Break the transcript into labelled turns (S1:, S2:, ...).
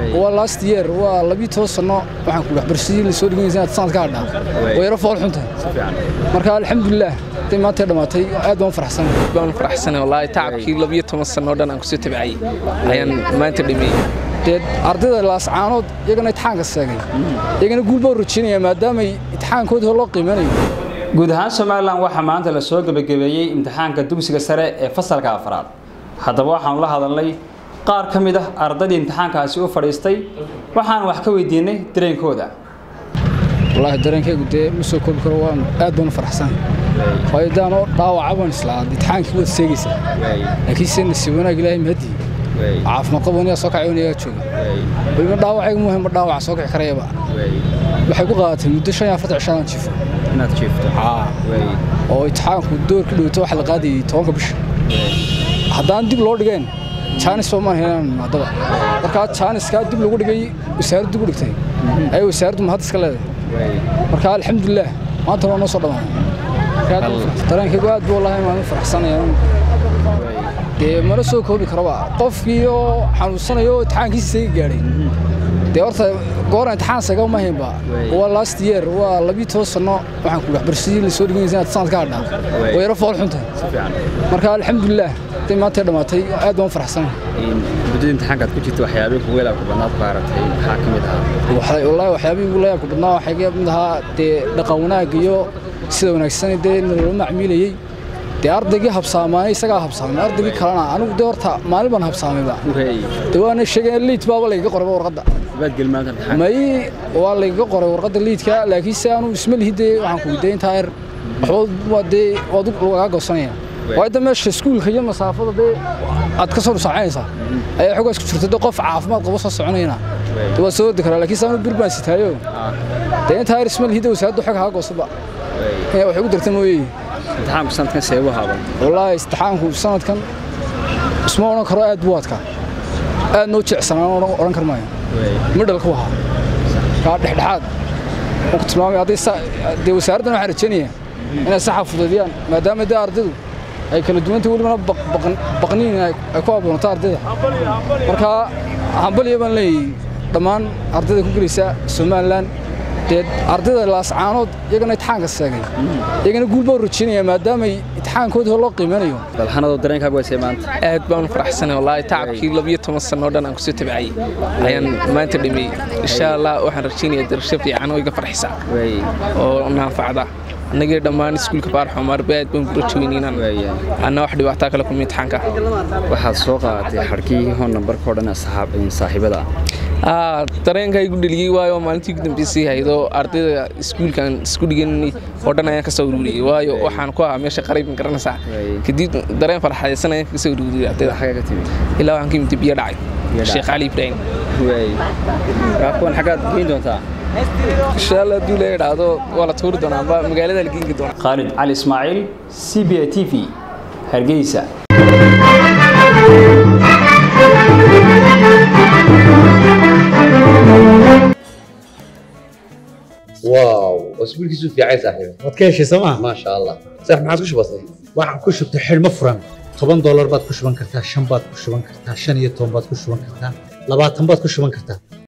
S1: waa last year waa labii toban sano waxaan ku waxbarashadii la soo dhiganaysa inaad sanad ka hadhaa waa yaro fool xunta marka alxamdulilah haday maanta dhammaatay aad baan u faraxsanahay
S2: baan faraxsanay wallaahi tacabkii labiyo toban sano dhan aan kusoo tabcayay ayaan maanta dhameeyey
S1: dee ardayda laascaanood iyagana itixaanka seegay iyagana guul baa rajaynaya maadaamay itixaankoodii hor loo qiimanayo
S3: guud ahaan somalilan waxaa maanta la soo gebagabeeyey imtixaanka dugsiga sare ee fasalka afraad haddaba waxaanu la hadalnay qaar ka mid ah ardaydii imtixaankaasi u fadhiistay waxaan wax ka weydiinay dareenkooda
S1: wallaahi dareenkaygu dee ma soo koobi karo waan aad baan u faraxsanahay waayo daanoo dhaawaca baan islaa itixaankii waad seegaysaa laakiin se nasiib wanaag ilaahay mahadii caafimaad qabo anigaa soo kacay anigaa jooga weliba dhaawacaygu muhim ma dhaawaca soo kici karayaba waxay ku qaadatay muddo shan iyo afartan cishaan jifo
S3: inaad jiifto
S1: oo itixaanku doorka dhowto waxa la qaadayay tobanka bisha haddaan dib loo dhigeen jaanis baa maan helaan haddaba markaa jaaniskaa dib lagu dhigay wasaaraddu dib u dhigtay ayay wasaaraddu mahad iska leedahay marka alxamdulilah maanta waa noo soo dhammaanay dareenkaygu aad buu wallaahi maan u faraxsanaya dee mana soo koobi karaba qofkii oo xanuunsanayo oo itixaankiisa isaga gaadhay dee horta goora imtixaan saga ma haynba waa last year waa labii toban sano waxaan ku waxbarashadii la soo dhiganaysa inaad sanad ka hadhaa waa yaro fool xunta marka alxamdulilah haday maanta dhammaatay aad baan u faraxsanahay
S3: muddada imtixaankaad ku jirta waxyaabihii kugu ilaabka badnaad baaratay maxaa ka mid ahaa
S1: wallaahi waxyaabihii ugu layaabka badnaa waxaa ka mid ahaa dee dhaqan wanaag iyo sida wanaagsan dee naloola macmiilayey dee ardaygii habsaamaanay isagaa habsaamay ardaygii kalena anigu dee horta maalin baan habsaamayba dee waana sheegeen liid baaba laygaga qorayba warqadda may waa laygaga qoray warqadda liidka laakiin se anu isma lihi dee waxaan ku dee intaa er waxba dee waad lagaa goosanaya waayo da meesha iskuulka iyo masaafada dee aad ka soo dhusaacanaysaa ayaa xogaas ku jirta dee qof caafimaad qabo soo soconayna dee waad soo ordi karaa laakiin se anu bir baan sitaayo dee intaa er isma lihi dee wasaaradda xog haa goosaba waxay ku darta mooyee
S3: imtixaanku sanadkan seebu haaban
S1: wallaahi istixaanku sanadkan isma odhan karo aad buu adkaa aad noo jecsanaan odhan kar maayo midhalku ahaa kaa dhexdhexaad ku tilmaamay hadday dee wasaaraddan waxaan rajaynaya inay saxa fudaydiyaan maadaama dee ardaydu ay kala duwanta welibana baqniin ay ku abuuranto ardayda marka hambaliya baan leeyahay dhammaan ardayda ku gelaysa somalilan dee ardayda laascaanood iyagana itixaanka seegay iyagana guul baa rajaynaya maadaamay itixaankoodii hor loo qiimanayo
S3: balxanado dareenkaagu waysay maanta
S2: aad baan u faraxsanay wallaahi tacabkii labiyo toban sano dhan aan kusoo tabcayay ayaan maanta dhameeyey insha allah waxaan rajaynayaa darasho fiican oo iga farxisa oo naanfacda annagii dhammaan iskuulka baarxo maarba aad baan ku rajaynaynaan anna wax dhibaataa kale kuma imtixaanka
S3: waxaad soo qaadatay xadhkii hon nambarka oo dhan saaxiibada
S2: ah dareenka igu dheliyey waayo maalintii ugu dambeysay haydoo ardayda iskuulkan isku dhigan oo dhan ayaan ka soo ururiyey waayo waxaan ku ahaa meesha qariib ma garanaysaa kadib dareen farxadaysan ayaan ka soo ururiyey ardayda ilaa waxaan ka yimid biyo dhacay sheekh cali ibraahim
S3: kuwan xaggaad geyn doontaa
S2: insha allah hadduu la idhaahdo waa la tuuri doonaa amba magaalada la geenki doonaa
S3: khaalid cali ismaaciil c b a t v hargeysa
S4: واو اسبوعك في عايز صاحبي
S5: waad ka heshay sooma
S4: ما شاء الله صح ما عادش بسيط
S5: waxaan ku shubtay xidhmo furan toban doolar baad ku shuban kartaa shan baad ku shuban kartaa shan iyo toban baad ku shuban kartaa labaatan baad ku shuban kartaa